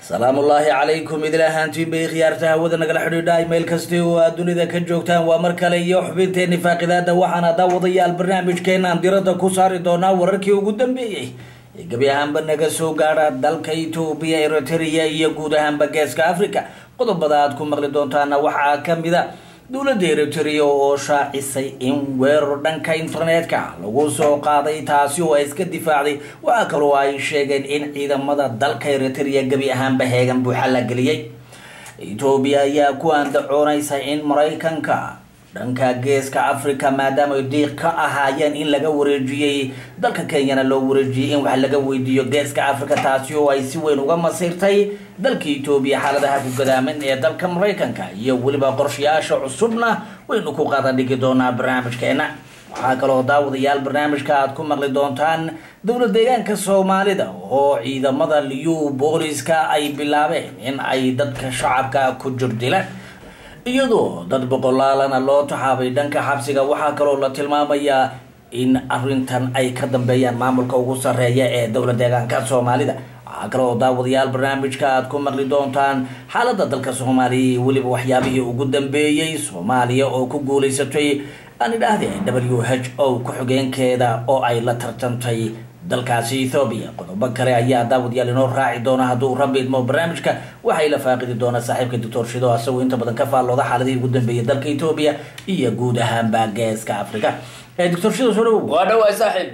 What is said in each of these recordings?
salaamu ullaahi calaykum idil ahaantiin bay khiyaarta hawada nagala xidhiidha meel kasti oo aad dunida ka joogtaan waa mar kale iyo xubinteeni faaqidaada waxaana daawadayaal barnaamijkeenaan diradda ku saari doonaa wararkii ugu dambeeyey ee gebi ahaanba naga soo gaadha dalka etoobiya eritrea iyo guud ahaanba geeska africa qodobada aad ku maqli doontaana waxaa kamid a dowladda eritrea oo shaacisay in weerar dhanka internetka lagu soo qaaday taasi oo ay iska difaacday waxaa kaloo ay sheegeen in ciidamada dalka eritrea gebi ahaanba heegan buuxa la geliyey etoobiya ayaa ku andacoonaysa in maraykanka dhanka geeska africa maadaama ay diiq ka ahaayeen in laga wareejiyey dalka kenyana loo wareejiyey in wax laga weydiiyo geeska africa taasi oo ay si weyn uga masiirtay dalka etoobiya xaaladaha ku gadaaman ee dalka maraykanka iyo weliba qorshayaasha cusubna waynu ku qadan dhigi doonaa barnaamijkeena waxaa kaloo daawadayaal barnaamijka aad ku maqli doontaan dowlad deegaanka soomaalida oo ciidamada liyu booliska ay bilaabeen in ay dadka shacabka ku jirdilaan iyadoo dad boqolaalana loo taxaabay dhanka xabsiga waxaa kaloo la tilmaamayaa in arintan ay ka dambeeyaan maamulka ugu sareeya ee dowla deegaanka soomaalida waxaa kaloo daawadayaal barnaamijka aad ku maqli doontaan xaalada dalka soomaaliya iyo weliba waxyaabihii ugu dambeeyey soomaaliya oo ku guuleysatay aan idhaahde w h o ku-xigeenkeeda oo ay la tartantay dalkaasi ethoobiya qodobo kale ayaa daawadayaal inoo raaci doona hadduu rabbi idmo barnaamijka waxay la faaqidi doonaa saaxiibka doctor shido asagoo inta badan ka faallooda xaaladihii ugu dambeeyay dalka etoobiya iyo guud ahaanba geeska africa doctor shido soo dhawow waa dhawaay saaxiib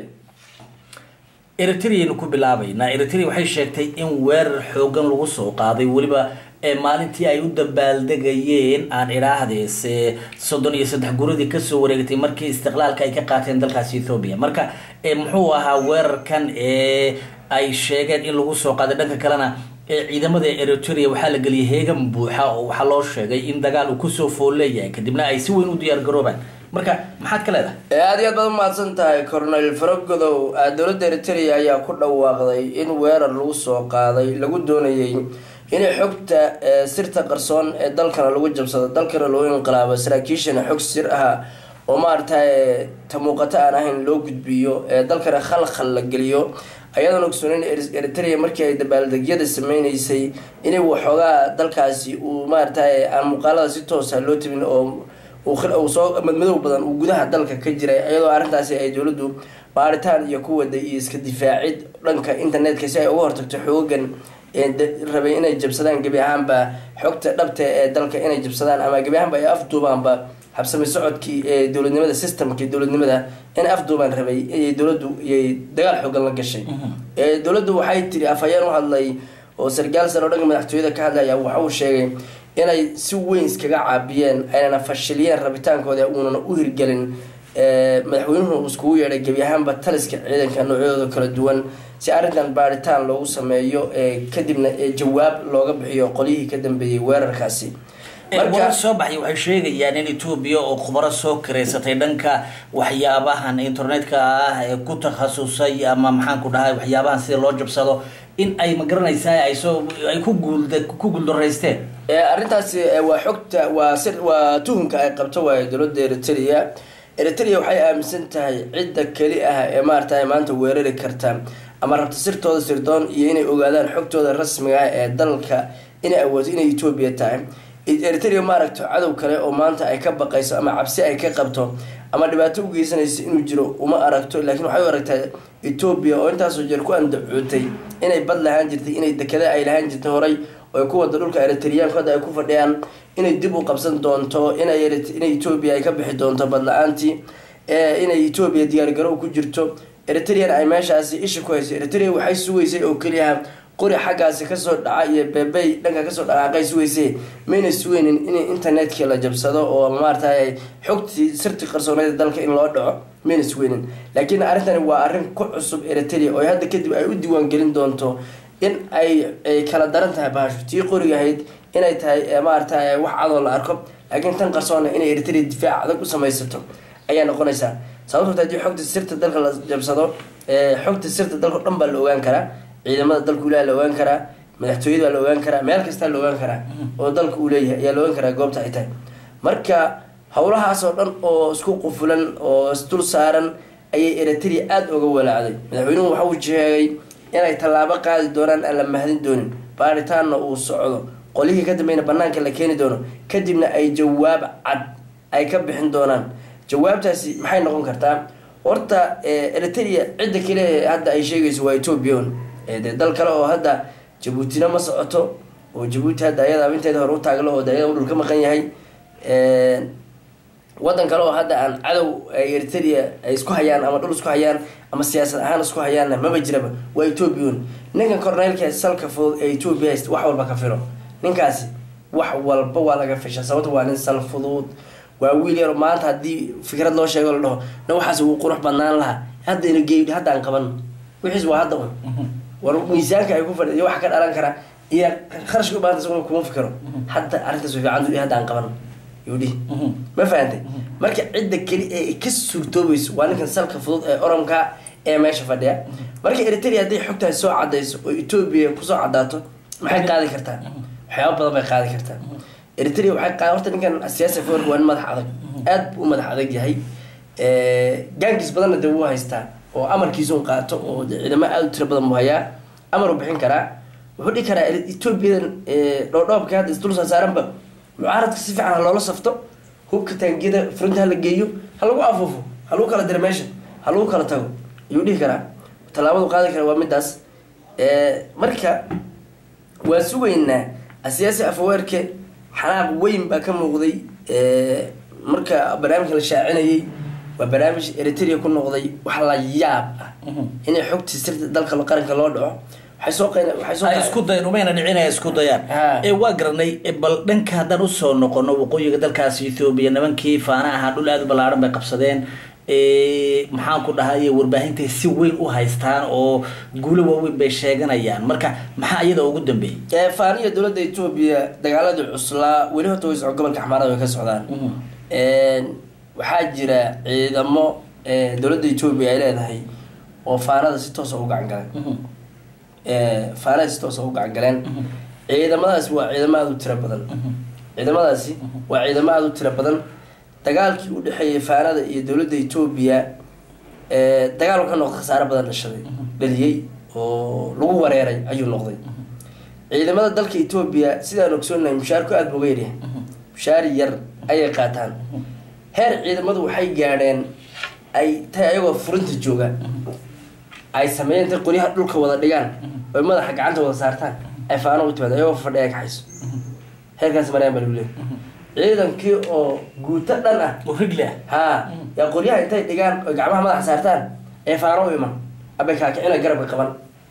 eritreanu ku bilaabaynaa eritrea waxay sheegtay in weerar xoogan lagu soo qaaday weliba maalintii ay u dabaaldegayeen aan idhaahdees soddon iyo saddex guradii kasoo wareegtay markii istiqlaalka ay ka qaateen dalkaasi ethoobiya marka muxuu ahaa weerarkan ee ay sheegeen in lagu soo qaaday dhanka kalena ciidamada eritrea waxaa la geliyay heegan buuxa oo waxaa loo sheegay in dagaal uu kusoo fool leeyahay kadibna ay si weyn u diyaar garoobaan marka maxaad ka leedahay aada iyo aad baad umahadsan tahay cornel faragodow dowladda eritrea ayaa ku dhawaaqday in weerar lagu soo qaaday lagu doonayay inay xogta sirta qarsoon ee dalkana lagu jabsado dalkana loo inqilaabo saraakiishana xog sir ah oo maaragtay ta muuqato aan ahayn loo gudbiyo ee dalkana khalkhal la geliyo ayadoon ogsoonin eritrea markii ay dabaaldegyada sameyneysay inay waxoogaa dalkaasi uu maaragtay aan muuqaalada si toosa loo tabin oo uu soo madmadow badan uu gudaha dalka ka jiray iyadoo arrintaasi ay dowladdu baaritaan iyo ku waday iyo iska difaacid dhanka internetka si ay uga hortagto xoogan rabay inay jabsadaan gebi ahaanba xogta dhabta ee dalka inay jabsadaan ama gebi ahaanba ay afduubaanba habsami socodkii ee dowladnimada systemkii dowladnimada in afduubaan rabay iyay dowladdu iyay dagaal xoogan la gashay dowladdu waxay tiri afhayeen u hadlay oo sargaal sare oo dhanka madaxtooyada ka hadlaya waxa uu sheegay inay si weyn iskaga caabiyeen aynana fashiliyeen rabitaankooda uunana u hirgelin madaxweynuhu uu iskugu yeedhay gebi ahaanba taliska ciidanka noocyadooda kala duwan si arrintan baaritaan loogu sameeyo kadibna jawaab looga bixiyo qolyihii ka dambeeyey weerarkaasi warar soo baxay waxay sheegayaan in etoobiya oo khubaro soo kareysatay dhanka waxyaabahan internetka ah ee ku takhasusay ama maxaanku dhahay waxyaabahan sida loo jabsado in ay magaranaysaa ay soo ay ku guul ku guuldaraysteen arrintaasi waa xogta waa si waa tuhunka ay qabto waayo dowladda eritrea eritrea waxay aaminsan tahay cidda keli ah ee maaragtay maanta weerari karta ama rabta sirtooda sirdoon iyo inay ogaadaan xogtooda rasmiga ah ee dalka inay awoodo inay etoobiya tahay eritrea maaragto cadow kale oo maanta ay ka baqayso ama cabsi ay ka qabto ama dhibaato u geysanayso inuu jiro uma aragto laakiin waxay u aragtaa etoobiya oo intaasoo jeer ku andacootay inay bad lahaan jirtay inay dekada ay lahaan jirtay horay oo ku wada dhulka eritriyaanku hadda ay ku fadhiyaan inay dib u qabsan doonto inay etoobiya ay ka bixi doonto bad la-aantii inay etoobiya diyaargarow ku jirto eritrean ay meeshaasi isha ku hayso eritrea waxay sugaysay oo keliyaha qori xaggaasi kasoo dhaca iyo beebey dhanka kasoo dhaqaaqay sugaysay mayna sugeynin in internetkii la jabsado oo maaragtay xogtii sirti qarsooneeda dalka in loo dhaco mayna sugeynin laakiin arrintani waa arrin ku cusub eritrea oo hadda kadib ay u diiwaangelin doonto in ay kala daran tahay bahashu tii qorigahayd inay tahay maaragtay wax cadoo la arko laakiin tan qarsoona inay eritrea difaac adag u samaysato ayaa noqonaysaa sababto hadii xogta sirta dalka la jabsado xogta sirta dalka o dhan baa la ogaan karaa ciidamada dalka ulaa la ogaan karaa madaxtooyada baa la ogaan karaa meel kastaa la ogaan karaa oo dalka uu leeyahay ayaa la ogaan karaa goobta ay tahay marka howlahaas oo dhan oo isku qufulan oo isdul saaran ayay eritrea aada uga walaacday madaxweynuhu waxa uu sheegay inay tallaabo qaadi doonaan aan la mahadin doonin baaritaanna uu socdo qolihii ka dambeyna banaanka la keeni doono kadibna ay jawaab cad ay ka bixin doonaan jawaabtaasi maxay noqon kartaa horta eritrea cidda kale ee hadda ay sheegayso waa ethoobian dee dal kale oo hadda jabuutina ma socoto oo jabuuti hadda ayada abinteeda hore u taaglo oo de ayada u dhul ka maqan yahay wadan kale oo hadda aan cadow eritrea ay isku hayaan ama dhul isku hayaan ama siyaasad ahaan isku hayaanna maba jiraba waa ethoobian ninkan corneylka salka fudud ee ethoobia hayst wax walba ka filo ninkaasi wax walba waa laga fisha sababta waa nin sal fudud waa wiil yar maanta haddii fikrad loo sheego la dhaho na waxaas wuu qurux badnaan lahaa haddayna geey hadda aan qaban wixiis waa hadda un war miisaanka ay ku fadhi iyo waxa ka dhalan kara iyo kharashka ubaahanta isaguna kuma fikiro hadda arrintaas way fiican dul hadda aan qaban yuu dhihi ma fahantay marka cidda keli ee ka suurtoobayso waa ninkan salka fudud ee oromka ee meesha fadhiya marka eritrea hadday xogtaas soo cadayso oo etoobiya kusoo cadaato maxay qaadi kartaa waxyaaba badan bay qaadi kartaa eritrea waxay qaad horta ninkan siyaasi foorka waa nin madax adag aad buu u madax adag yahay gaankiis badanna dee wuu haystaa oo amarkiisa un qaato oo ciidamo aada u tiro badan buu hayaa amar uu bixin karaa wuxuu dhihi karaa etoobiyadan dhoodhoobka hadda isdul saasaaranba mucaaradka si fiican ha loola safto hubka taangiyada furinta ha la geeyo ha lagu afuufo ha lagu kala diro meesha ha lagu kala tago ayuu dhihi karaa tallaabadu qaadi kara waa midaas marka waa sugaynaa asiyaasi afaweerke xanaaq weyn baa ka muuqday marka barnaamijka la shaacinayay waa barnaamij eritrea ku noqday wax la yaab ah inay xogtii sirta dalka qaranka loo dhaco waxay soo qeyn waxay soo ay isku dayan umayna dhicin ay isku dayaan Ha. ee waa garanay ee bal dhanka haddaan usoo noqono waqooyiga dalkaasi ethoobiya nimankii faana ahaa dhul aada u ballaaran bay qabsadeen ee, maxaan ku dhahay warbaahintay si weyn u haystaan oo guulo waaweyn bay sheeganayaan marka maxaa iyada ugu dambeeyey faaniya dowladda etoobiya dagaaladii cuslaa weli horta way socon gobolka xamaarada way ka socdaan waxaa jira ciidamo eh, dowladda etoobiya ay leedahay oo faanada si toosa u gacan galeen faanada si toosa u gacan galeen ciidamadaasi waa ciidamo aada u tiro badan ciidamadaasi waa ciidamo aada u tiro badan dagaalkii u dhexeeyay faanada iyo dowladda etoobiya eh, dagaal wuxuu noqday khasaare badan dhashaday dhaliyey oo lagu wareeray ayuu noqday ciidamada dalka etoobiya sidaan ogsoonahay mushaarku aada buu uga yaryahay mushaari yar ayay qaataan heer ciidamadu waxay gaadheen ay tahay ayagoo furinta jooga ay sameeyeen intay qoryaha dhulka wada dhigaan oy madaxa gacanta wada saartaan ay faano u timaado ayagoo fadhiya kaxayso heerkaas marayaan baa lagu leeyahay ciidankii oo guuto dhan ah oo rigli ah haa yaa qoryaha intay dhigaan oy gacmaha madaxa saartaan ee faano u iman abay kaakicina garabka qaban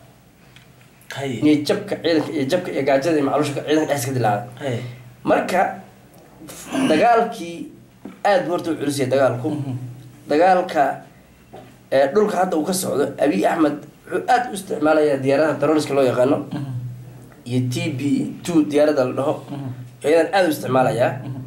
hay iyo jabka ciidanka iyo jabka iyo gaajada iyo macluusha ciidanka dhexdiisa ka dilaacday hay marka dagaalkii aada buu horta u culisaya dagaalku dagaalka ee dhulka hadda uu ka socdo abiy axmed wuxuu aada u isticmaalayaa diyaaradaha daroniska loo yaqaano iyo t b two diyaaradda la dhaho iyadan aada u isticmaalayaa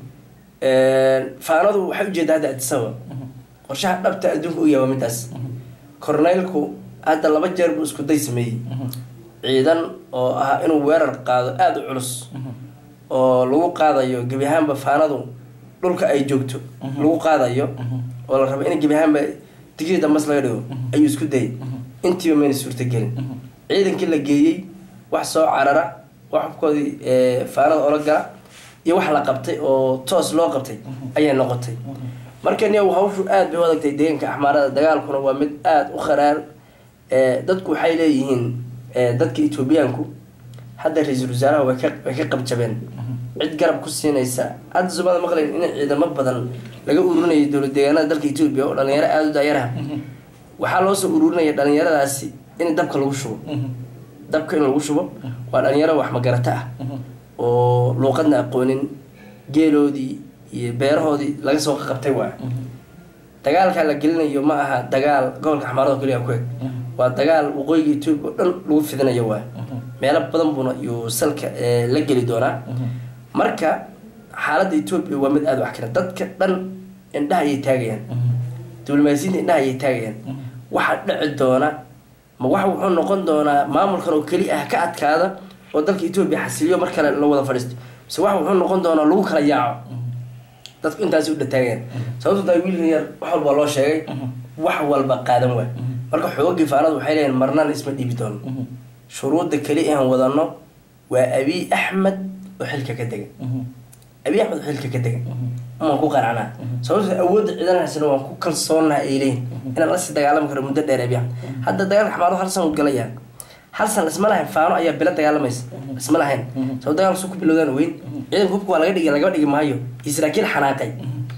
faanadu waxay ujeedaa hadda adisaba qorshaha dhabta adduunka u yaaba midaas corneylku hadda laba jeer buu isku day sameeyey ciidan oo ah inuu weerar qaado aada u culus oo lagu qaadayo gebi ahaanba faanadu dhulka ay joogto lagu qaadayo oo la rabo in gebi ahaanba digrii dambas laga dhigo ayuu isku dayay intiiba mayna suurtagelin ciidankii la geeyey wax soo carara wax hubkoodii ee, faanada ola gala iyo wax la qabtay oo toos loo qabtay ayay noqotay marka niyow hawshu aada bay u adagtay deegaanka axmaarada dagaalkuna waa mid aada u kharaar ee, dadku waxay leeyihiin ee, dadka etoobiyaanku hadda ra-iisul wasaaraha way ka way ka qabjabeen cid garab ku siinaysa hadda soomaalida maqlayn in ciidamo badan laga ururinayay dowlad deegaanada dalka etoobiya oo dhalinyaro aada u daayaraha waxaa loo soo ururinaya dhalinyaradaasi in dabka lagu shubo dabka in lagu shubo waa dhalinyaro wax magarata ah oo luuqadna aqoonin geeloodii iyo beerahoodii laga soo qabtay waa dagaalka la gelinayo ma aha dagaal gobolka xamaarada keliya ku eg waa dagaal waqooyiga etoobiya oo dhan lagu fidinayo waa meelo badan buuna iyo salka ee, la geli doonaa marka xaaladda etoobiya waa mid aada wax kara dadka dhan indhaha ayay taagayaan diblomaasiyiinta indhaha ayay taagayaan waxa dhici doona ma wax wuxuu noqon doonaa maamulkan oo keli ah ka adkaada oo dalka etoobiya xasiliyo mar kale la wada fadhiisto mise wax wuxuu noqon doonaa lagu kala yaaco dadku intaasi u dhataageen sababto taa wiilkan yar wax walba loo sheegay wax walba qaadan waay marka xoogii faanadu waxay leeyihin marnana isma dhiibi doono shuruudda keli aan wadano waa abiy axmed oo xilka ka degay abiy axmed oo xilka ka degay waan ku qanacnaa sababto awoodda ciidan haysana waan ku kalsoonnaa ay leeyihin inaan lasii dagaalami karo muddo dheer abiy axmed hadda dagaalka xamaado hal san u galayaan hal san isma lahayn faano ayaa bilo dagaalamaysa isma lahayn sabab dagaalka su ku bilowdaan weyn ciidanka hubka waa laga dhigi lagaba dhigi maayo iyo saraakiil xanaaqay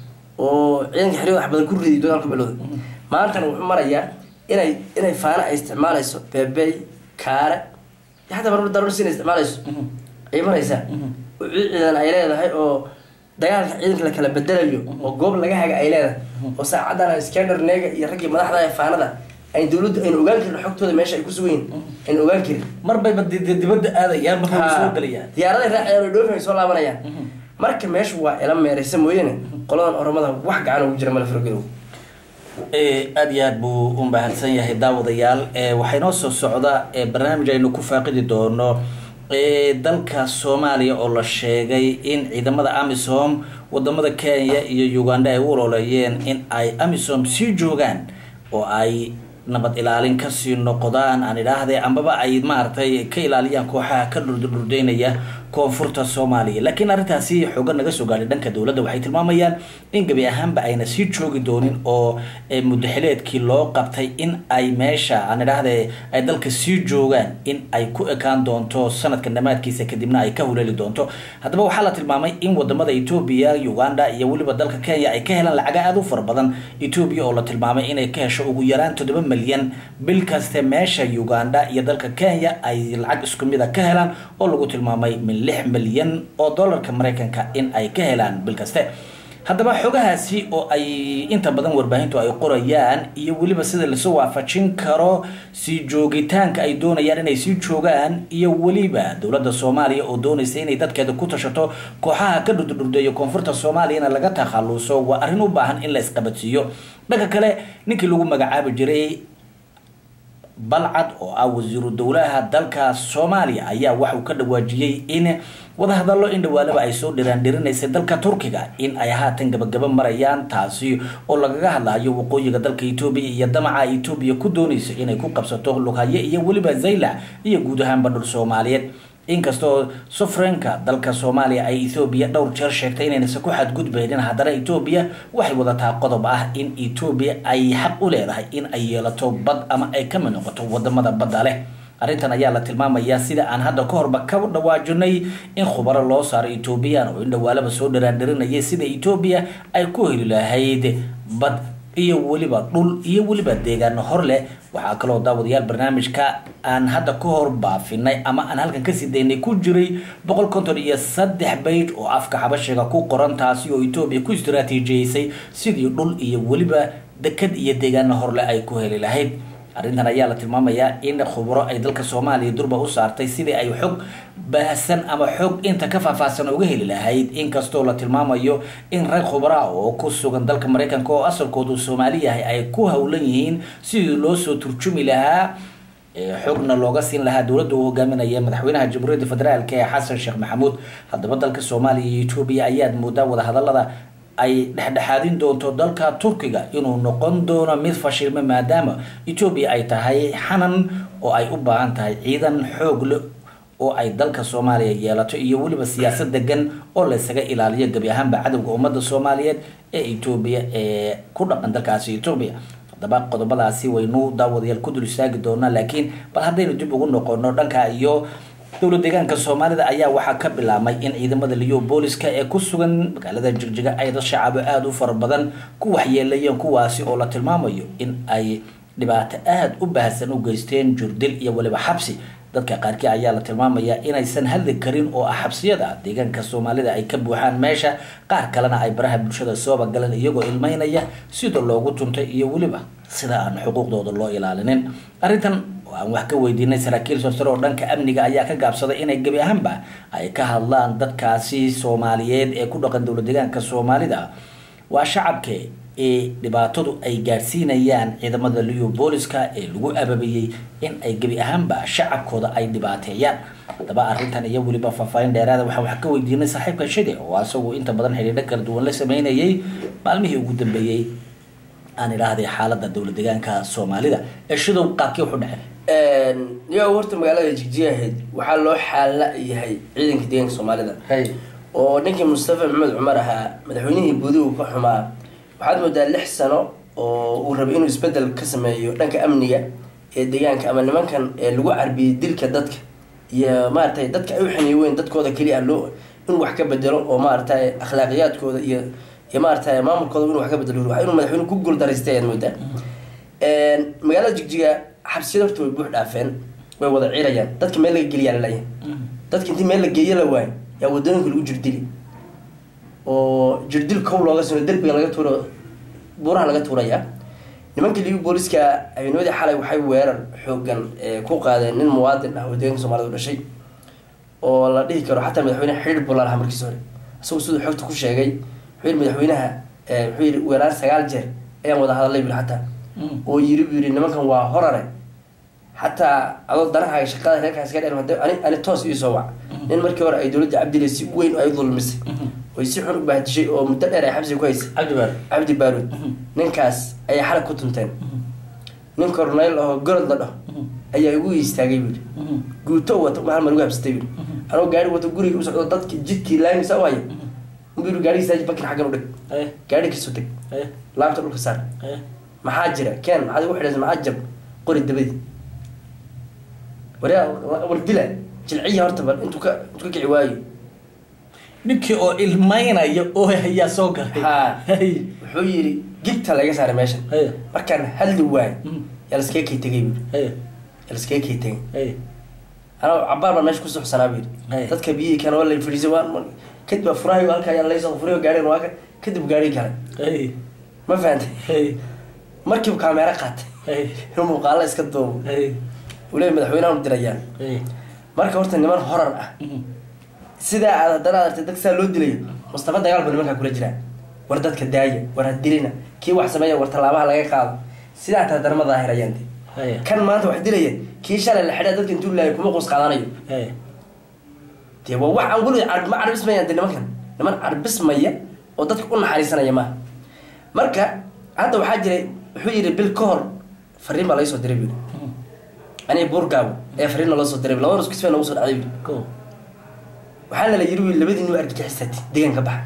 oo ciidanka xeriyada wax badan ku riday dagaalka bilowday maantana wuxuu marayaa inay inay faano ay isticmaalayso beebey kaare iyo xataa marmar daroorsi inay isticmaalayso ayay maraysaa oo ciid ciidan ay leedahay oo dagaalka ciidanka la kala bedelayo oo goob laga haga ay leedahay oo saacaddan scander neega iyo raggii madaxda ee faanada ay dowladdu aynu ogaan karin xogtooda meesha ay ku sugan yihin aynu ogaan karin mar bayba di- di- dibadda aadayaan marka way soo gelayaan diyaaraday raacayaan oo dhoofin ay soo laabanayaan marka meeshu waa ila meeraysa mooyaane qoladan oromada wax gacan ugu jira male fargodow Eh, aad iyo aad buu u mahadsan yahay daawadayaal Eh, waxaa inoo soo socda eh, barnaamij aynu ku faaqidi doono eh, dalka soomaaliya oo la sheegay in ciidamada amisom wadamada kenya iyo uganda ay u ololeeyeen in ay amisom sii joogaan oo ay nabad ilaalin kasii noqdaan aan idhaahde ambaba ay maaragtay ka ilaaliyaan kooxaha ka dhurdurdurdeynaya koonfurta soomaaliya laakiin arrintaasi xooga naga soo gaadhay dhanka dowladda waxay tilmaamayaan in gebi ahaanba ayna sii joogi doonin oo eh, muddaxileedkii loo qabtay in ay meesha aan idhaahde ay dalka sii joogaan in ay ku ekaan doonto sanadka dhammaadkiisa kadibna ay ka huleeli doonto haddaba waxaa la tilmaamay in wadamada etoobiya uganda iyo weliba dalka kenya ay ka helaan lacaga aada u fara badan etoobiya oo la tilmaamay inay ka hesho ugu yaraan toddoba milyan bil kaste meesha uganda iyo dalka kenya ay lacag isku mida ka helaan oo lagu tilmaamay min lix milyan oo dollarka maraykanka in ay ka helaan bil kaste haddaba xogahaasi oo ay inta badan warbaahintu ay qorayaan iyo weliba sida lasoo waafajin karo sii joogitaanka ay doonayaan inay sii joogaan iyo weliba dowladda soomaaliya oo doonaysa inay dadkeeda ku tashato kooxaha ka dhurdurdurdeeya koonfurta soomaaliyana laga takhaluso waa arrin u baahan in la isqabadsiiyo dhanka kale ninkii lagu magacaabi jiray balcad oo ah wasiiru dowlaha dalka soomaaliya ayaa waxauu ka dhawaajiyey in wadahadallo in dhawaalaba ay soo dhiraandhirinaysay dalka turkiga in ay haatan gabagaba marayaan taasi oo lagaga hadlayo waqooyiga dalka etoobiya iyo damaca etoobiya ku doonaysa inay ku qabsato lughaye iyo weliba zaylac iyo guud ahaanba dhul soomaaliyeed inkastoo sufreenka dalka soomaaliya ay ethoobiya dhowr jeer sheegtay inaynasa ku xadgudbaynin haddana etoobiya waxay wadataa qodob ah in etoobiya ay xaq u leedahay in ay yeelato bad ama ay ka mid noqoto wadamada badda leh arrintan ayaa la tilmaamayaa sida aan hadda ka horba ka dhawaajinay in khubaro loo saaro etoobiyaan oo in dhawaalaba soo dharaandhirinayay sida etoobiya ay ku heli lahayd bad iyo weliba dhul iyo weliba deegaano hor leh waxaa kaloo daawadayaal barnaamijka aan hadda ka hor baafinay ama aan halkan kasii daynay ku jiray boqol konton iyo saddex bayd oo afka xabashiga ku qoran taasi oo etoobiya ku istaraatiijiyeysay sidii dhul iyo weliba dekad iyo deegaano horleh ay ku heli lahayd arrintan ayaa la tilmaamayaa in khubro ay dalka soomaaliya durba u saartay sidii ay xog baahsan ama xog inta ka faahfaahsan uga heli lahayd inkastoo la tilmaamayo in rag khubraa oo ku sugan dalka maraykanka oo asalkoodu soomaali yahay ay ku howlan yihiin sidii loo soo turjumi lahaa xogna looga siin lahaa dowladda uu hogaaminaya madaxweynaha jamhuuriyadda federaalk ee xasan sheekh maxamuud haddaba dalka soomaaliya iyo etoobiya ayaad moodaa wadahadalada ay dhexdhexaadin doonto dalka turkiga inuu noqon doono mid fashilma maadaama etoobiya ay tahay xanan oo ay u baahan tahay ciidan xoog le oo ay dalka soomaaliya yeelato iyo weliba siyaasad degan oo laysaga ilaaliyo gebi ahaanba cadowga ummadda soomaaliyeed ee etoobiya ee ku dhaqan dalkaasi etoobiya haddaba qodobadaasi waynu daawadayaal ku dul istaagi doonaa laakiin bal haddaynu dib ugu noqono dhanka iyo dowlad deegaanka soomaalida ayaa waxaa ka bilaabmay in ciidamada liyo booliska ee ku sugan magaalada jigjiga ay dad shacabo aada u fara badan ku waxyeelayeen kuwaasi oo la tilmaamayo in ay dhibaato aada u baahsan u geysteen jurdil iyo weliba xabsi dadka qaarkii ayaa la tilmaamayaa inaysan hadli karin oo ah xabsiyada deegaanka soomaalida ay ka buuxaan meesha qaar kalena ay baraha bulshada sooba galeen iyagoo ilmeynaya sida loogu tuntay iyo weliba sida aan xuquuqdooda loo ilaalinin arrintan oo aan wax ka weydiinay saraakiil sorsare oo dhanka amniga ayaa ka gaabsaday inay gebi ahaanba ay ka hadlaan dadkaasi soomaaliyeed ee ku dhaqan dowlad deegaanka soomaalida waa shacabke ee dhibaatadu ay gaadhsiinayaan ciidamada liyo booliska ee lagu ababiyey in ay gebi ahaanba shacabkooda ay dhibaateeyaan haddaba arrintan iyo weliba faahfaahin dheeraada waxaa wax ka weydiinay saaxiibka shide oo asagu inta badan xidhiidho kala duwan la sameynayay maalmihii ugu dambeeyey aan idhaahday xaalada dowlad deegaanka soomaalida ee shidow qaabkii wuxu dhacay niyo horta magaalada jigjiga ahayd waxaa loo xaala yahay ciidanka deegaanka soomaalida hay oo ninkii mustafa maxamed cumar ahaa madaxweynihii buudi uu ka xumaa waxaad moodaa lix sano oo uu rabay inuu isbedel ka sameeyo dhanka amniga ee deegaanka ama nimankan ee lagu carbiyey dilka dadka iyo maaragtay dadka ay u xaniiweyn dadkooda keliya loo inuu wax ka bedelo oo maaragtay akhlaaqiyaadkooda iyo iyo maaragtay maamulkooda inuu wax ka bedelo waa inuu madaxweyne ku guuldareystay ayaad moodaa magaalada jigjiga xabsiyada horta way buux dhaafeen way wada cirayaan dadka meel laga geliyaa lalayahay dadka intii meel la geeyo la waayo yaa wadooyinka lagu jirdili oo jirdil kow looga sino derbiga laga tuuro buuraha laga tuurayaa nimankii liibi booliska habeennimadii xalay waxay weerar xoogan ee ku qaadeen nin muwaadin ah oo deeganka soomaalida u dhashay oo la dhihi karo xataa madaxweyne xidhiir buu lahaa markiis hore isagoo siduu xogta ku sheegay wuxuu yidhi madaxweynaha wuxuu yidhi weeraar sagaal jeer ayaan wada hadalay buli xataa oo yiri buu yidhi nimankan waa horare xataa adoo danahaaga shaqada reerkaas ka dheer ani ani toos iisoo wac nin markii hore ay dowladda cabdile si weyn ay u dulmisay oy si xun u bahdishay oo muddo dheer ay xabsiga ku haysay cabdi baar cabdi baaruud ninkaas ayay xalag ku tunteen nin corneyl oo gorod la dhaho ayaa igu istaagay buu yidhi guuto wato hal mar igu habsatay buu yidhi anoo gaari wato guriga u socdo dadki jidkii laamisa u haya unbuu yidhi gaarigiisa bakir xaggan u dhig hay gaarigiisu dhig hay laabta dhulka saar hay maxaa jira keen maxaad igu xidhaysa maxaa jab qori dabadi waryaa war dila jilciya horta bal intuu ka intuu ka kici waayo ninkii oo ilmaynaya oo ayaa soo galay haa hay wuxuu yidhi gigta laga saaray meeshan hay markaan hadli waayo Mhm. yaa laskaga kay tegay buu hay yaa laskaga kay tegay hay anaa cabaar baan meesha ku suxsanaa buu Hey. yidhi dadka biyihii kana waa la fadhiisay waan kadib baa furahayo halkaa ayaa laysoo furayo gaarigan waa ka kadib gaari galay hay ma fahantay hay markiibu kaameero qaatay hay inuu muuqaalo iska duubo hay uu leeyahy madaxweynaha u dirayaan hay marka horta niman horar ah sidaa aad haddana aad artay dad saa loo dilayo mustafa dagaal buu nimankaa kula jiraa war dadka daaya war ha dilina kii wax sameeya war tallaabaha laga qaado sidaa taa haddana ma daahirayaan de hay kan maanta wax dilaya kii shalay la xidhaa dadka intuu laayay kuma qoos qaadanayo hay dee waa wax aan weliga car- ma carbismayaan de nimankan niman carbismaya oo dadka u naxariisanaya maaha marka hadda waxaa jiray wuxuu yidhi bil ka hor fariin baa laga soo diray buu yidhi aniga buurgaabo ee fariin naloo soo diray labada iskusfee noogu soo dhacday buu yidhi go waxaana la yiri wiil labadiinu argagixisaati deegaanka baxa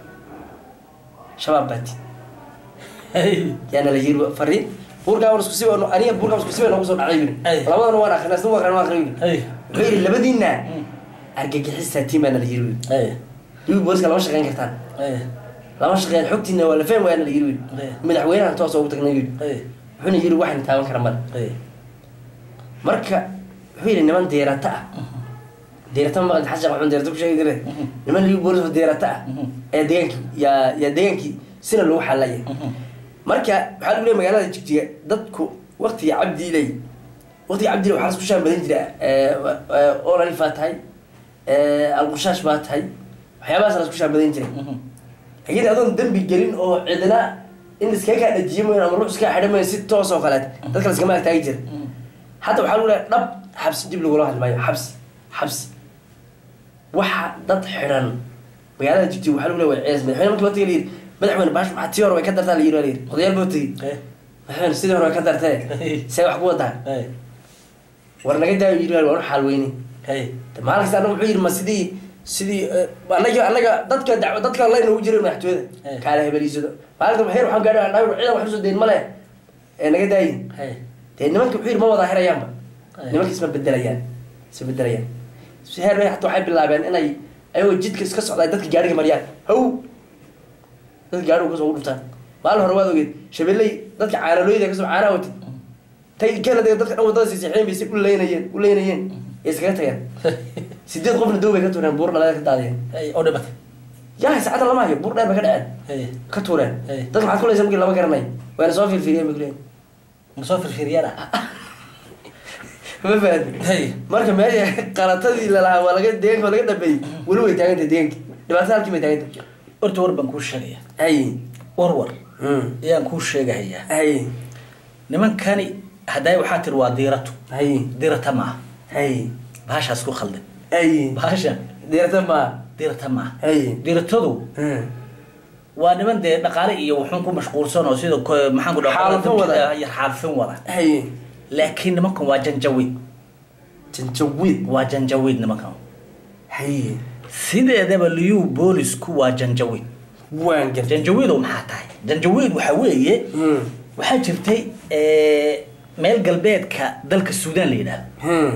shabaab baati hay yaana la yiri fariin buurgaabo isku si aniga buurgaabo isku si noogu soo dhacday buu Ay. yidhi labadana waan akrinaa isna waan akrinaa waan akrinaa hay wuxuu yidhi labadiina argagixisaati baana la yiri wiil hay wiil booliska lama shaqeyn kartaan hay lama shaqeyn xogtiina waa la fahmi waana la yiri wiil Ay. madaxweynaha toos ugu tagnay wiil hay wuxuuna yiri waxaan taaban kara male hay marka wuxuu yidhi niman deerata ah deerata ma maqlid xasha waxaan deerata ku sheegi jiray niman liibi boolis oo deerata ah ayaa deegaankii yaa yaa deegaankii sina lagu xalaya marka waxaa lagu leeyahay magaalada jigjiga dadku waqtiga cabdiilay waqtiga cabdiilay waxaa lasku shaan badan jira olalif baa tahay alqushaash baa tahay waxyaabahaas lasku shaan badan jiray laakiin adoon dembi gelin oo cidina in iskaga kaa dhajiyo mayn ama ruux iskaga xidhan mayn si toos oo kaleet dadka laskama agtaagi jira hadda waxaa lagu leeyahay dhab xabsi dib lagula hadli maayo xabsi xabsi waxa dad xidhan magaalada jigjiga waxaa lagu leeyahay cees madaxweyne markii loo tagay layidhi madaxweyne baash maxaa tii hore way ka dartaa layidhi waa layidhi odayaal boo tegey hay madaxweyne sidii hore way ka dartee see wax ku wadaa hay war naga daayo yidhi waan u xaal weyne hay maalin kasta anaga wuxuu yidhi ma sidii sidii eh, anaga anaga dadka dac- dadka la inoogu jiray madaxtooyada Eh. kaala hebeliisado maalinta heer waxaan gaadhay dhaawr ciidan wax usoo dayn male ee naga daayin hay dee nimanka wuxuu yidhi ma wada hirayaanba Eh. nimanka isma bedelayaan isma bedelayaan si heer bay hataa waxay bilaabeen inay ayagoo jidka iska socdaan dadka gaariga mariyaan haw dadka gaariga kasoo ugu dhuftaan maalin hore waad ogeed shabeelley dadka caanalooyda kasoo caanaha watay tay kanada dadka dhan wadada siisixeen bay si u leynayeen u leynayeen ee iskaga tageen sideed qofna dow bay ka tuureen buur dhaleeda ka daadiyeen hay oo dhimatay yaa saacadda lama hayo buur dheer bay ka dhaceen hay ka tuureen Hey. dadka maxaad kulaysa markii lama garanay wayna soo fiirfiiriyeen bay kuleeyihin masoo firfiryana ma fahanti hay marka meesha qalatadii lalahaa waa laga deegaanka waa laga dhabeeyey weli way taagantay deegaanki dhibaatada halkii bay taagantay horta war baan kuu sheegaya hay war war Mm. ayaan kuu sheegahayaa hay nimankani hadday waxaa tiri waa diirato hay diirata maaha hay bahashaas ku khaldan hay bahasha deerta ma diirata maaha hay diiratadu Mm. waa niman dee dhaqaale iyo wuxuun ku mashquulsan oo sida ko- maxaan ku dhaha Xaalufin wada. iyo xaalfin wada hay laakiin nimankan waa janjawiid janjawiid waa janjawiid nimankan haye sideedaba liyu boolisku waa janjawiid waan gartay janjawiidow maxaa tahay janjawiid waxaa weeye Hmm. waxaa jirtay eh, meel galbeedka dalka suudaan la yidhaahdo Hmm.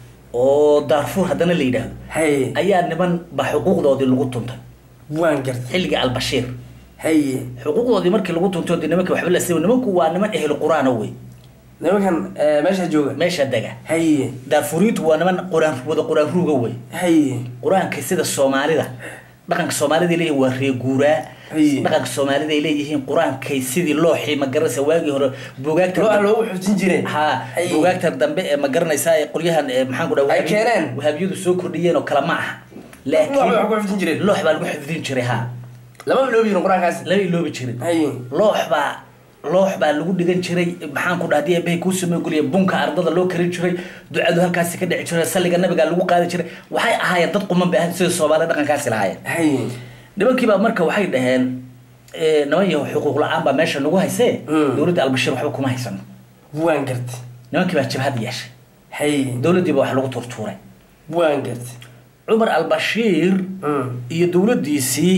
oo daarfuur haddana la yidhaahdo haye ayaa niman ba xuquuqdoodii lagu tuntay waan gartay xilligii albashiir haye xuquuqdoodii markii lagu tuntay oo dee nimanka waxba la siiba nimanku waa niman ehlu qur-aana wey nimankan eh, meesha jooga meesha dega haye daarfuriintu waa niman quraan wada quraan ruuga wey haye qur-aanka sida soomaalida dhaqanka soomaalida ay leeyihin waa reeguuraa Ay. dhaqanka soomaalida ay leeyihiin qur-aankay sidii looxii ma garanaysa waagii hore buugaagta loo loogu xuftin jireen ha Ay. buugaagtan dambe ee ma garanaysaa ee qolyahan ee maxaan ku dhaha Ay keeneen. wahaabiyadu soo kordhiyeen oo kale ma aha loox bay wax ku laakiin xuftin jireen loox baa lagu xifdin jiray ha lama biloobi jirin qur-aankaasi lama iloobi jirin haye loox baa loox baa lagu dhigan jiray maxaan ku dhaha diyabahay kuu sameygoliya bunka ardada loo karin jiray ducadu halkaasi ka dhici jiray salliga nabiga lagu qaadi jiray waxay ahaayeen dad quman bay ahayn sida soomaalida dhaqankaasi lahaayeen haye nimankiibaa marka waxay dhaheen eh, niman yaho xuquuq la-aan baa meesha nagu haysee Mm. dowladda albashiir waxba kuma haysano waan gartay nimankii baa jabhad yeeshay haye dowladdiiba wax lagu turtuuray waan gartay cumar albashiir Hmm. iyo dowladdiisii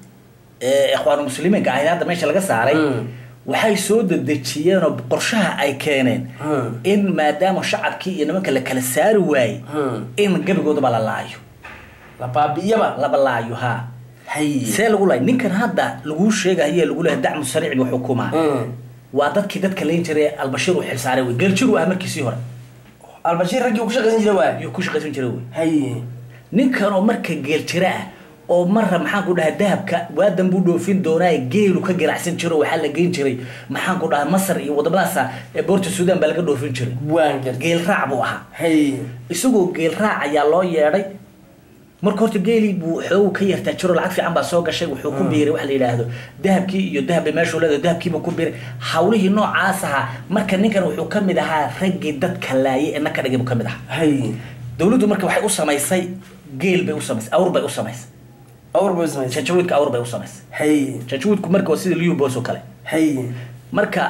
eh, ikhwaanu muslimiinka ahayd hadda meesha laga saaray Mm. waxay soo dedejiyeen oo qorshaha ay keeneen Mm. in maadaama shacabkii iyo nimanka la kala saari waayey Hmm. in gebigoodaba la laayo la baabi'iyaba laba laayo ha haye see lagu laay ninkan hadda laguu sheegahaye lagu leeyahay dacmu sariic buu xukumaa Hmm. waa dadkii dadka layn jiray albashiir uu xilsaaray wey geeljiru ah markiisii hore albashiir raggii uu ku shaqaysan jiray waay ayuu ku shaqaysan jiray wey haye ninkan oo marka geeljira ah oo marra maxaan ku dhahay dahabka waadan buu dhoofin doonaa geelu ka ganacsan jiro waxaa la geyn jiray maxaan ku dhahay masar iyo wadamadaasa ee boorta suudaan baa laga dhoofin jiray waan gartay geel raac buu ahaa haye isagoo geel raac ayaa loo yeedhay marka horta geelii buu xoogu ka yartaa jiro lacag fiican baa soo gashay wuxuu ku biiray waxa la yidhaahdo dahabkii iyo dahab bay meeshuu leedahay dahabkiibuu ku biiray hawlihii noocaas ahaa marka ninkan wuxuu ka mid ahaa raggii dadka laayay ee naka dhigay buu ka mid ahaa haye dowladdu marka waxay u samaysay geel bay u samaysay awr bay u samaysay awr bay samaysay janjawiidka awr bay u samaysay haye janjawiidku marka waa sida liu bos oo kale haye marka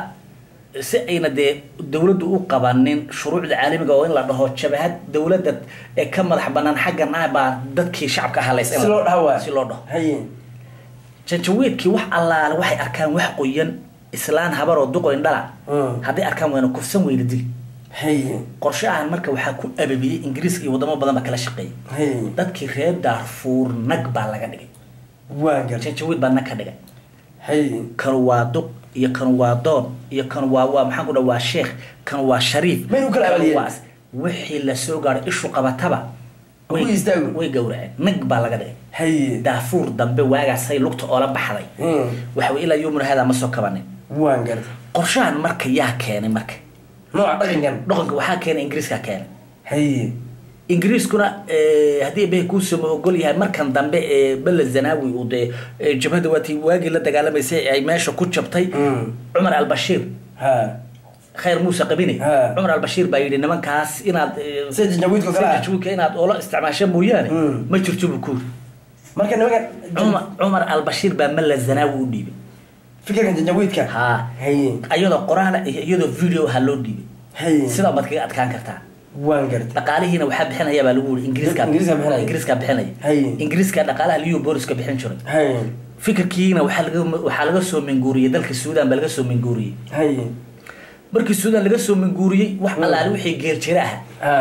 si ayna dee dowladdu u qabanin shuruucda caalamiga oo in la dhaho jabahad dowladda ee ka madax banaan xaggan ah baa dadkii shacabka halaysa in si la- loo dhaha waay si loo dhaho haye janjawiidkii wax allaale waxay arkaan wax qoyan islaan habar oo duqoyn dhala Mm. hadday arkaan wayna kufsan weyna dili haye qorshahan marka waxaa ku ababiyey ingiriiska iyo wadamo badan baa kala shaqeeyay haye dadkii reer daarfuur nag baa laga dhigay waan gartay janjawiid baa nag ka dhigay haye kanu waa duq iyo kanu waa doon iyo kanu waa waa maxaan ku dhaha waa sheekh kanu waa shariif Maynu kala kanu abaliyeen? waa as- wixii lasoo gaaray ishu qabataba Ku way- istaago. way gowraceen nag baa laga dhigay haye daafuur dambe waagaasay lugta oola baxday Hmm. waxa wey ilaa yomuna haadaa ma soo kabanin waan gartay qorshahan marka yaa keenay marka nooca dhaqankan dhaqanka waxaa keenay ingiriiskaa keenay haye ingiriiskuna eh, haddii bay kuusama ogol yahay markan dambe ee bele zanawi uu dee eh, jabhada waatii waagii la dagaalamaysay ay meesha ku jabtay Hmm. cumar albashiir ha khayr muuse qabine Ha. cumar albashiir baa yidhi nimankaas inaad eh, sida janjawiidka kale ah janjawiidka inaad oola isticmaasha mooyaane Mm. ma jirto buu kuuri marka nimankan cumar cumar albashiir baa mala zanaawi u dhiibay fikirkan janjawiidka ha haye iyadoo qoraala iyo iyadoo video ha loo dhiibay haye sidaa baad kaga adkaan kartaa waan gartay dhaqaalihiina waxaa bixinaya baa lagu yiri ingiriiska Ingiriiska bixinaya. ingiriiska bixinaya Haye. ingiriiska dhaqaalaha liyo booliska bixin jiray haye fikirkiina waxaa laga waxaa laga soo minguuriyey dalka suudaan baa laga soo minguuriyey haye markii suudaan laga soo minguuriyey wax Mm. allaale wixii geerjira ah ha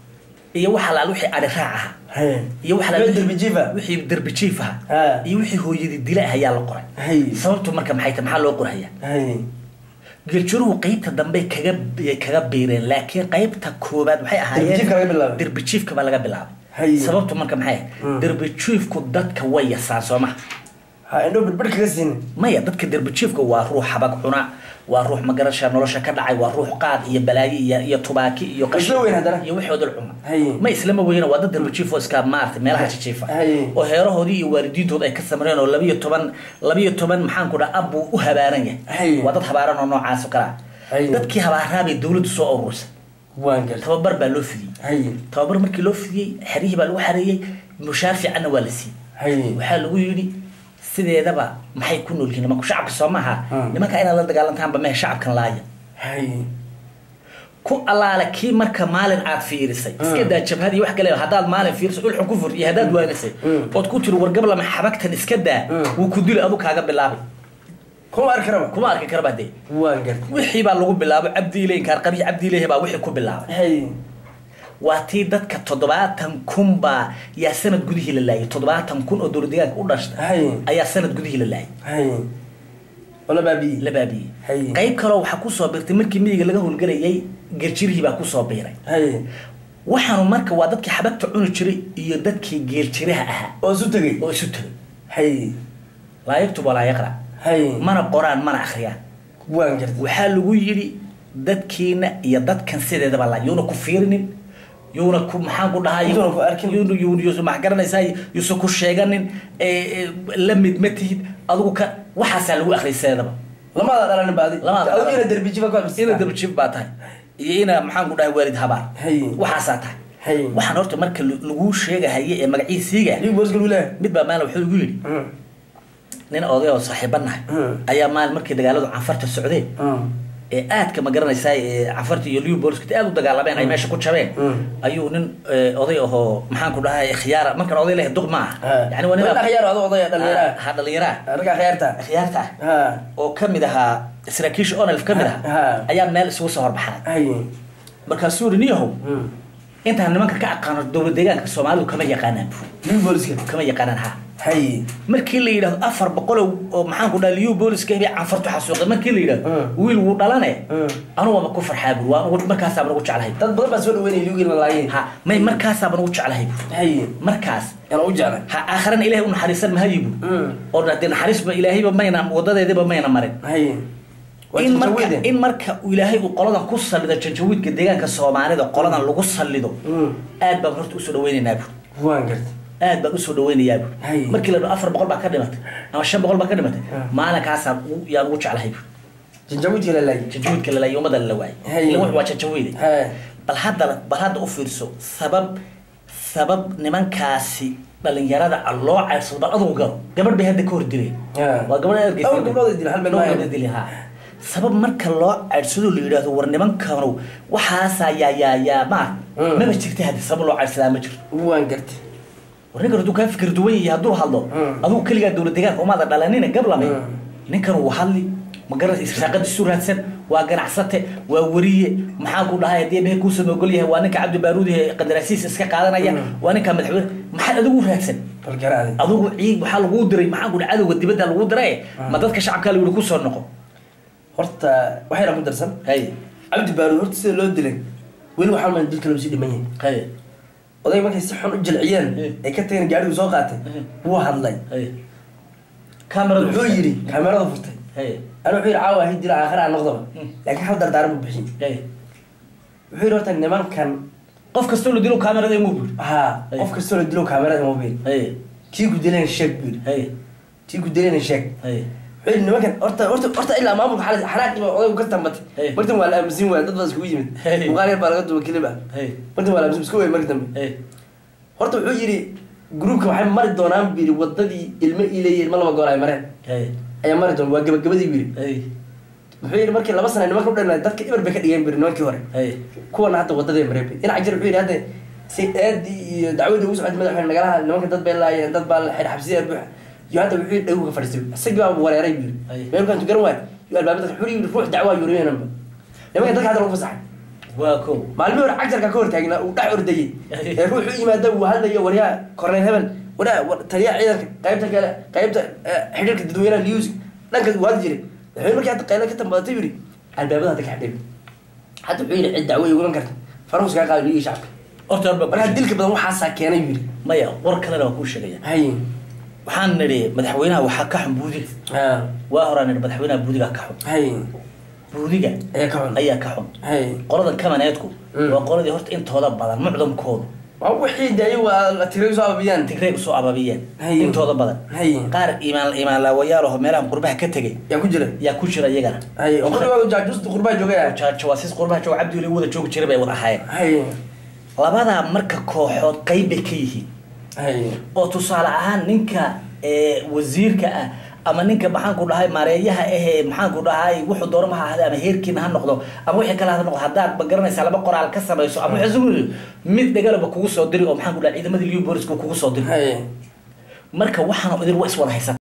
iyo wax allaale wixii adhi raac ah haye iyo wax Meel derbi jiif ah. wixii derbi jiif ah Ha. iyo wixii hooyadii dila ah ayaa la qoray haye sababtu marka maxay tahay maxaa loo qoraya haye geeljiruhu qeybta dambe kaga ay kaga biireen laakiin qeybta koobaad waxay Derbijiifka laga bilaabay. derbijiifka baa laga bilaabay Haye. sababtu marka maxay Mm. derbijiifku dadka way yasaan soo maha ha indho birbir kaga siin maya dadka derbijiifka waa ruux habag cuna waa ruux magarasha nolosha ka dhacay waa ruux qaad iyo balaayo iyo iyo tubaaki iyo Isla weyn haddana. iyo wixii odol cuna Haye. ma islama weyna waa dad derbijiif oo iska maarta meelaha jijiifa Haye. oo heerahoodii iyo waalidiintooda ay ka samreen oo labiyo toban labiyo toban maxaan ku dhaha abbuu u habaaran yahay Haye. waa dad habaaran oo noocaas oo kale ah Haye. dadkii habaaraabay dowladdu soo ururisay waan gartay tababar baa loo fidiyey haye tababar markii loo fidiyey xerihii baa lagu xareeyey mushaar fiicanna waa la siiyey haye waxaa lagu yidhi sideedaba maxay ku nool yihiin nimanku shacabka soo maaha Hmm. nimanka inaad la dagaalantaanba mehe shacabkan laaya haye ku allaale kii marka maalin aad fiirisay iska daa jabhadii wax kale haddaad maalin fiirisay ulxun ku fur iyo haddaad waanisay ood ku tiri wargablama xabagtan iska daa wuu ku dili adu kaaga bilaabay kuma arki karaba kuma arki karaba dee waan gartay wixii baa lagu bilaabay cabdiile inkaar qabiy cabdiilehe baa wixii ku bilaabay hay waa tii dadka toddobaatan kun baa yaa sanad gudihii la laayay toddobaatan kun oo dowlad deegaanka u dhashtay hay ayaa sanad gudihii la laayay hay oo la baabi'iyey la baabiyey Hay. qayb kaloo waxaa kusoo birtay markii miyiga laga howlgelayay gerjirihii baa kusoo biiray hay waxaanu marka waa dadkii xabagta cuni jiray iyo dadkii geeljiraha ahaa oo isu tegey oo isu tegay hay laa yaktub walaa yaqra hay mana qoraan mana akhriyaan waan gartay waxaa lagu yidhi dadkiina iyo dadkan sideedaba la yuuna ku fiirinin yuuna ku maxaan ku dhahay Yuuna ku arkin. yuuna yuuna yuusa max garanaysaa yuusa ku sheeganin ee, ee, la mid ma tihid adigu ka waxaasaa lagu akhriyay sideedaba lamaada dhalanin baadi Lamaada adigu dhalanin. ina derbijiba ku habsata ina dabajib baa tahay iyo ina maxaan ku dhahay waalid habaar Hay. waxaasaa tahay Hay. waxaan horta marka l- lagu sheegahaye ee magaciisiiga liig boos galu leeyahay mid baa maalin wuxuu igu yidhi nin oday oo saaxiiba nahay Mm. ayaa maalin markii dagaaladu canfarta socdeen ee aadka ma garanaysaa ee canfarta iyo liverpoolska aad u dagaalameen ay meesha ku jabeen Mm. ayuu nin ee, oday ahoo maxaan ku dhahay khiyaara markan oday leh duq ma ah yani waa nin Nin akhyaar oo odaya dhalinyara ha dhalinyaraa ragga akhyaarta khiyaarta ah ha oo kamid ahaa saraakiisha onelf kamid Ha. ahaa ayaa meel isugu soo horbaxay hay markaasuu yidhi niyahow intaan nimanka ka aqaano dowlad deegaanka soomaalidu kama yaqaanaan bu liig booliska kama yaqaanaan ha hay markii la yidhahdo afar boqol oo maxaan ku dhaha liyu booliska hebay canfartu xasuuqay markii la yidhahdo Mm. wiil wuu dhalane Mm. anugu waaba ku farxaa bur waa ugu- markaasaaba nagu jeclahay dad badan baa soo dhaweynaya liigin la laayay ha may markaasaaba nagu jeclahay bur hay markaas yana u jeclay ha aakhirana ilaahay u naxariisan mahayi bur Mm. oo dee naxariisba ilaahayba mayna wadadeediba mayna marin hay waa in marka jawaide in marka uu ilaahay uu qoladan ku sallido janjawiidka deegaanka soomaalida qoladan lagu sallido Mm. aad baan horta usoo dhaweynaynaa bur waan gartay aad baan usoo dhaweynayaa bur Hay. markii la dhaho afar boqol baa ka dhimatay ama shan boqol baa ka dhimatay Ah. maalinkaasaan u- yaan ugu jeclahay bur janjawiidka la laayay janjawiidka lalaayay ummadda la waayay Hay. ila wuxu waa janjawiide hay bal hadda bal hadda u fiirso sabab sabab nimankaasi dhalinyarada ah loo ceyrsado bal adugu garo gabadh bay hadda ka hor dileen Ah. waa gabadh ergeysa Dhowr gabdhood ay dileen, hal meel Dhowr maayo. gabdhood ay dileen, ha sabab marka loo ceyrsado la yidhaahdo war nimankanu waxaasaa yaa yaa yaa ma Mm. maba jirta hadda sabab loo ceyrsadaa ma jirto waan gartay war ninkan hadduu kaa fikir duwan yahay hadduu hadlo Mm. adigu keligaa dowlad deegaanka umaada dhalanina gablame Mm. ninkan wuu hadli ma garanaysa irsaaqadiisu raadsan waa ganacsate waa weriye maxaan ku dhahay haddii ebehe kuusan ogol yahay waa ninka cabdi baaruudi ee qandaraasiis iska qaadanaya Mm. waa ninka madaxweyne maxaad adigu raadsan bal garaade adigu ciid waxaa laguu diray maxaan ku dhahay cadowga dibadda laguu diray ma dadka shacabkaa layihi kusoo noqo horta waxayna ku darsan hay cabdi baaruud horta sida loo dilay weli waxaa maan dilka lagu sii dhiman yahay hay oday markay si xun u jilciyeen Eh. ay ka tageen gaadhigu soo qaatay Eh. wuu hadlay hay kameradu wuxuu yidhi kaamerada furtay hay ana wuxuu yidhi caawa ahay dila aakhira aan noqdaba Mm. laakiin hal dardaaran buu bixiyey hay wuxuu yidhi horta nimankan qof kastoo la dilo kamerada imuu buri haa Eh. qof kastoo la dilo kaamerada mobil hay kii ku dilayna sheeg buu yidhi hay kii ku dilayna sheeg hay wuxuu yidhi nimankan horta horta horta ilaa maamulka xalis xanaaqii baa odaygu ka tambatay Eh. martan waa la aaminsan waaya dad baa iskugu yimid Eh. muuqaal yar baa laga duba kelib ah hay martan waa la aaminsan isku way markii dambe hay horta wuxuu yidhi gruubka waxay mari doonaan buu yidhi wadadii ilmo iileeyay ilmo laba goor ay mareen hay ayaa mari doon waa gabagabadii buu yidhi hay wuxuu yidhi markii laba sana nimanka u dhan dadka ibar bay ka dhigeen buu yidhi nimankii hore hay kuwana hadda wadadii mareen bay dhinaca jir wuxuu yidhi hadda si aadii iyo dacwadii ugu socotay madaxweyne nagalaha nimanka dad bay laayeen dad baa la xidh xabsiya buuxa iyo hadda wuxuu yidhi dhagu ka fadhiistay isagii baa wareeray buu Ay. yidhi meel kaan garan waay iyo albaabada wuxuu yidhi ruux dacwaa yuriyananba nimanka dadka hadda lagu fasaxay waa ko maalmihii hore cagjarka ka hortaagnaa uu dhex ordayey Ay. ee ruuxu yimaada uu hadlayo waryaa korneyl hebel waraa war- taliyaha ciidanka qaybta kale qaybta eh, xidhiirka dadweynaha news dhanka uu hadli jiray madaxweyne markii hadda qayla ka tambadatay yidhi albaabada hadda ka xidhay hadda wuxuu yidhi cid dacwo iguman karta farus kaa qaado ligii shacabka horta horba markaa dilka badan waxaasaa keenay buu yidhi maya war kalena waa kuu sheegaya hay waxaan nidhi madaxweynaha waxaa ka xun buudiga ha waa horaan nidhi madaxweynaha buudiga ka xun hay buudiga ayaa ka xun ayaa ka xun hay qoladan kamaneedku Mm. waa qoladii horta intooda badan mucdamkoodu waa wixii de ayagu waa la tiray soo ababiyaan tigray usoo ababiyeen Hay. intooda badan hay qaar imaan imaanlaawayaal oo meelahan qurbaha ka tegay yaa ku jira yaa ku jira iyagana hay oo qurba jaajuusta qurbaa joogaya Ja- jawaasiis qurbaha jooga cabdi wada joogi jiray bay wada ahaayeen hay labadaa marka kooxood qayb bay ka yihiin hay oo tusaale ahaan ninka ee, wasiirka ah ama ninka maxaan ku dhahay maareeyaha ahee maxaan ku dhahay wuxuu doono maha ahde ama heerkiina ha noqdo ama wixii kale ha noqdo haddaad ma garanaysaa laba qoraal ka samayso ama wixii isugu yidhi, mid dhagalaba kugu soo diri oo maxaan ku dhahay ciidamadii liu booliska kugu soo diri haye marka waxaan idin waa iswada haysan